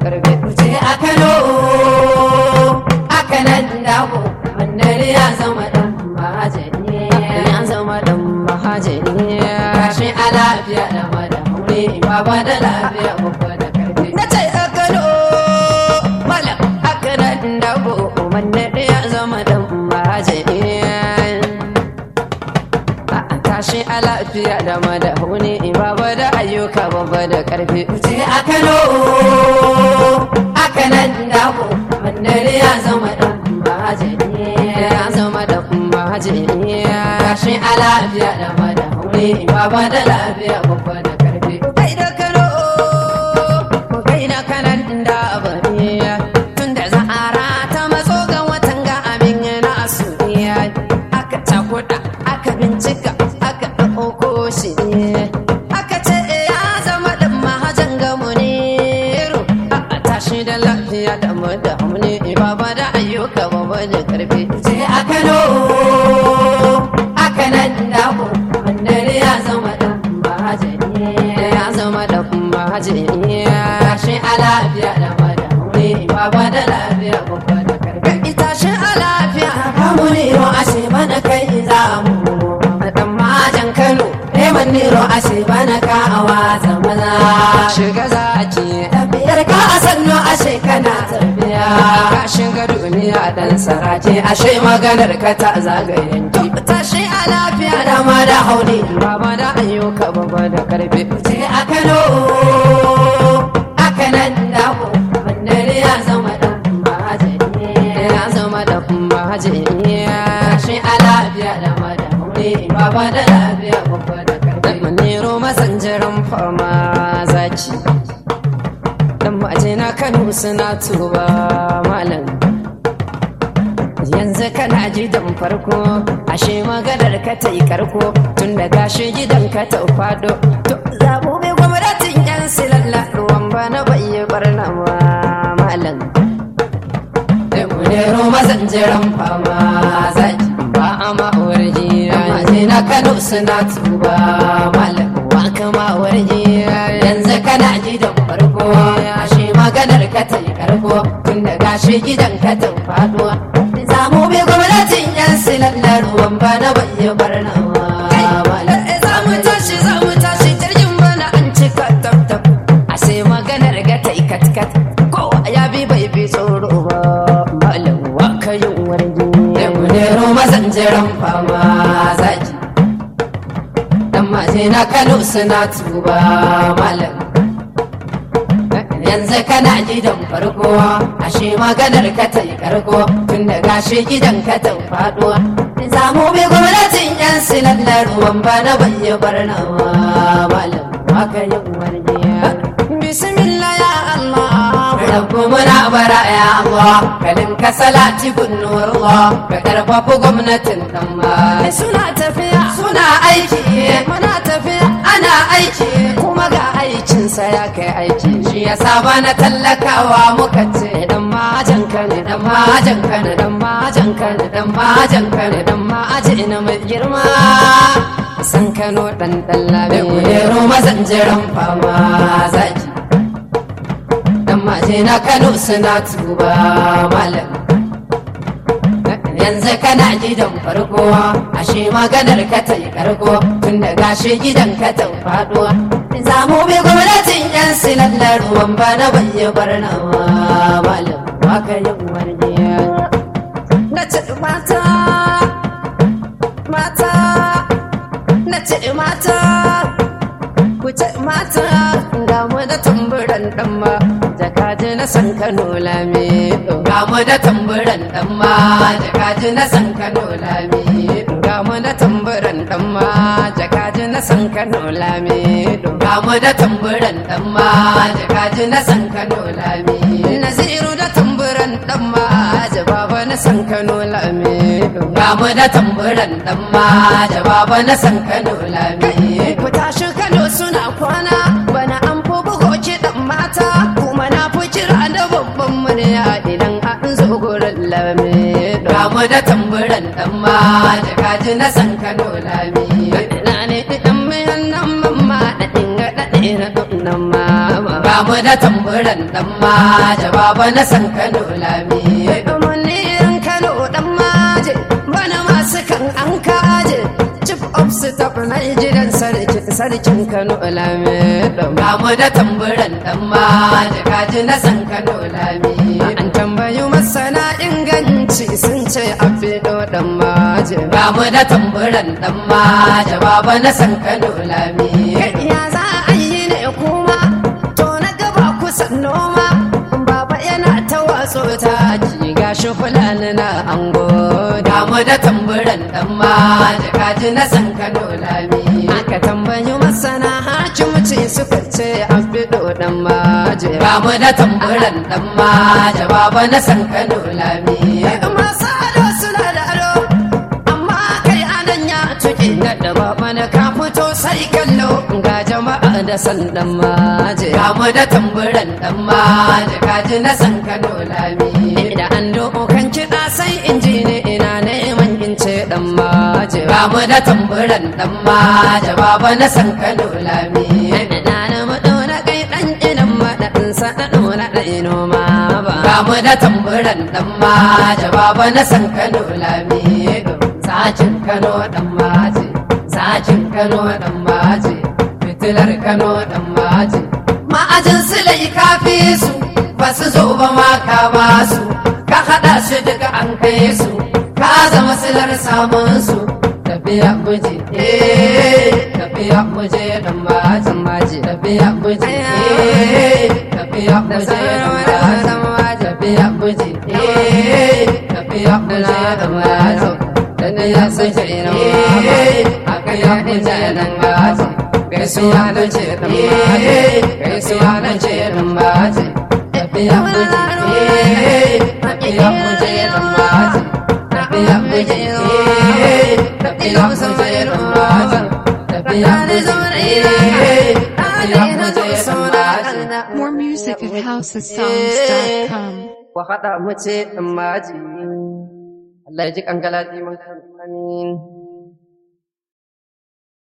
karfe Kuce a Kano, a kanan dabo, wannan ya zama ɗan mahajani. ya zama dan mahajiri Kashi a lafiya da mada haure, baba da lafiya babba da karfi. na ce a kano malam haka nan dabo wanne ya zama dan mahajiri a tashi a lafiya da madahuni baba da ayyuka babba da karfi Kuce a Kano, a kanan dabo, wannan ya zama ɗan mahajani. ya zama dan mahajiri Kashi a lafiya da mada haure, baba da lafiya babba da karfi. kai da kano kai da kanan da bari tun da za'ara ta matso ga watan ga abin na asuriya aka cakuɗa aka bincika aka ɗauko shi aka ce ya zama ɗan mahajan ga muniru a tashi da lafiya da mu da hamni baba da ayyuka baba da karfi Kuce a Kano, a kanan dabo, wannan ya zama ɗan mahajani. ya zama ɗan mahajiri Kashi a lafiya da mada haure, baba da lafiya babba da karfi. ita shi a lafiya Kamu nero ashe bana kai za mu. Dan majan Kano, neman nero ashe bana ka a watsa maza. shiga zaki Tafiyar ka a sannu ashe kana tafiya. ka shiga duniya dan saraki Ke ashe maganar ka ta zagayen ki. tashi a lafiya Da ma da hauni. baba da ayyuka baba da karfe Ce a Kano, a kanan dabo, wannan ya zama dan mahajani. ya zama da mahajiri Kashi a lafiya da ma da hauni, baba da lafiya babba da karfi. manero masanjiran fama zaki dan maje na kano suna tuba malam yanzu kana gidan farko ashe maganar ka ta yi karko tun da gashi gidan ka ta fado to zabo bai gwamnatin yan silalla ruwan bana bai yi barna ba malam Da munero mazanjiran fama zaki. ba a ma'awar jiya Maje na Kano suna tuba malam. wa kama warje Yanzu kana gidan farko, ashe maganar ka ta yi karko, tun da gashi gidan ka ta faduwa. Zamu bi gwamnatin yan silallar ruwan bana bai yi barna malam. za mu tashi za mu tashi jirgin bana an cika tab tab a sai maganar ga ta yi kat kat kowa ya bi bai bi tsoro ba malam wa ka yin warge Da munero mazanjiran fama zaki. Dan maje na Kano suna tuba malam. yanzu kana gidan farko ashe maganar ka ta yi karko tun da gashi gidan ka ta faduwa zamu bi gwamnatin yan silallar ruwan bana bai yi barna malam haka yin wargiya bismillah ya allah Rabbu muna bara ya Allah kalin ka salati gunnurwa ka karfafa gwamnatin dan ma suna tafiya suna aiki muna tafiya ana aiki kuma ga aikinsa ya kai aiki shi yasa bana tallakawa muka ce dan majan ka ne dan dan majan ka ne dan majan ka ne dan majan ka ne dan maji ina mai girma san kano dan dan da labe kulero mazanjiran fama zaki dan maje na Kano suna tuba malam yanzu kana gidan farko ashe maganar ka ta yi karko tun da gashi gidan ka ta faduwa zamu bi gwamnatin yan silallar ruwan bana bai yi barna malam haka yin wargiya na ce mata mata na ce mata ku ce mata ga mu da tamburan dan ma jakaji na san kano lami ga mu da tamburan dan ma jakaji na san Kano lami ga mu da tamburan dan ma jakaji na san kano lami ga mu da tamburan dan ma jakaji na san Kano lami naziru da tamburan dan ma jababa na san kano lami ga mu da tamburan dan ma jababa na san Kano lami ku tashi kano suna kwana bana an fi bugo kiɗan mata kuma na fi kira da babban murya idan an zo gurin lami ga mu da tamburan dan ma jakaji na san Kano lami na ne ɗan mayan nan mamma da ɗinga ɗaɗe na ɗunan mama ga mu da tamburan dan ma jawaba na san Kano lami Munirin Kano dan maje bana masu kan an kaje chief of staff na gidan sarki sarkin Kano lame dan ga mu da tamburan dan ma kaji na san Kano lami an tambayi masana inganci sun ce a fido dan maje ga mu da tamburan dan ma jawaba na san Kano lami ya za a yi ne kuma to na gaba kusan noma baba yana ta watso ta ki gashi fulani na ango ga mu da tamburan dan ma kaji na san Kano lami aka tambayi masana hakimci suka ce an fido dan maje ga mu da tamburan dan ma jawaba na san Kano lami masu ado suna da ado amma kai anan ya tuki na da baba na ka fito sai kallo ga jama'a da san dan maje ga mu da tamburan dan ma kaji na san Kano lami da an dokan kiɗa sai in ji ne ina neman in ce dan maje ga mu da tamburan dan ma jawaba na san Kano lami na na maɗo na kai ɗan inan maɗaɗin sa na ɗora ɗai noma ba ga mu da tamburan dan ma jawaba na san Kano lami sacin Kano dan maje sacin Kano dan maje fitilar Kano dan maje ma'ajin su lai kafi su ba su zo ba ma ka ba su ka haɗa su duka an kai su ka zama silar samun su tafiya muje eh tafiya muje dan maje maje tafiya muje eh tafiya muje dan maje tafiya muje eh tafiya muje dan maje dan ya sace eh akaya muje dan maje gaisuwa na ce dan maje gaisuwa na ce dan maje tafiya muje eh tafiya muje dan maje tafiya muje eh tafiya muje dan maje tafiya muje eh tafiya muje dan maje More music at housesongs.com. ku haɗa mu ce ɗan maji Allah ya ji ƙangalati mun kan amin